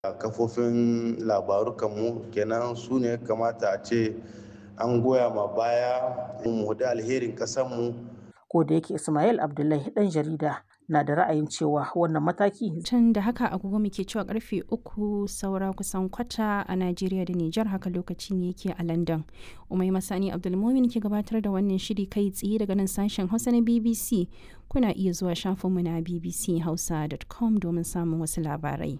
kafofin labarukanmu kenan su ne kamata a ce an goya ma baya mu da alherin kasanmu. Ko da yake Ismail Abdullahi ɗan jarida na da ra'ayin cewa wannan mataki Tun da haka agogo muke cewa karfe uku saura kusan kwata a Najeriya da Nijar haka lokacin yake a London. Umai Masani Abdulmumin ke gabatar da wannan shiri kai tsaye daga nan sashen Hausa na BBC. Kuna iya zuwa shafinmu na bbchausa.com domin samun wasu labarai.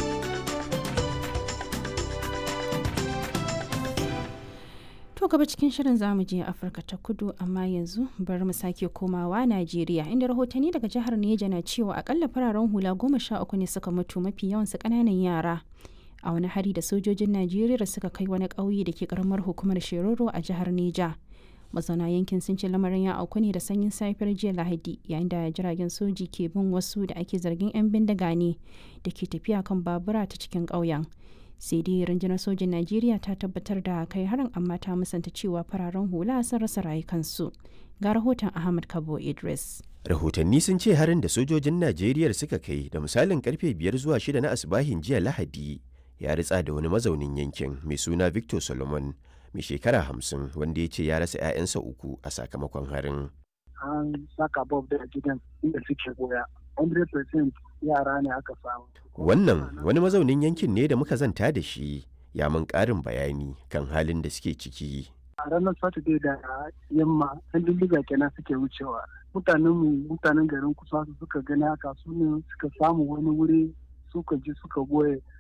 To gaba cikin shirin zamu je Afirka ta kudu amma yanzu bari mu sake komawa Najeriya inda rahotanni daga jihar Neja na cewa akalla fararen hula goma sha uku ne suka mutu mafi yawansu ƙananan yara. A wani hari da sojojin Najeriya suka kai wani ƙauye da ke ƙaramar hukumar Shiroro a jihar Neja. Mazauna yankin sun ce lamarin ya auku ne da sanyin safiyar jiya Lahadi yayin da jiragen soji ke bin wasu da ake zargin 'yan bindiga ne da ke tafiya kan babura ta cikin ƙauyen. sai dai rundunar sojin najeriya ta tabbatar da kai harin amma ta musanta cewa fararen hula sun rasa rayukansu ga rahoton ahmad kabo idris rahotanni sun ce harin da sojojin najeriya suka kai da misalin karfe biyar zuwa shida na asibahin jiya lahadi ya ritsa da wani mazaunin yankin mai suna victor solomon mai shekara hamsin wanda ya ce ya rasa 'ya'yansa uku a sakamakon harin an saka bob da gidan inda suke goya 100% yara ne aka samu. Wannan wani mazaunin yankin ne da muka zanta da shi ya mun ƙarin bayani kan halin da suke ciki. A ranar Saturday da yamma, ɗan dindiga kenan suke wucewa. Mutanen mu mutanen garin kusa su suka gani haka su ne suka samu wani wuri suka ji suka goye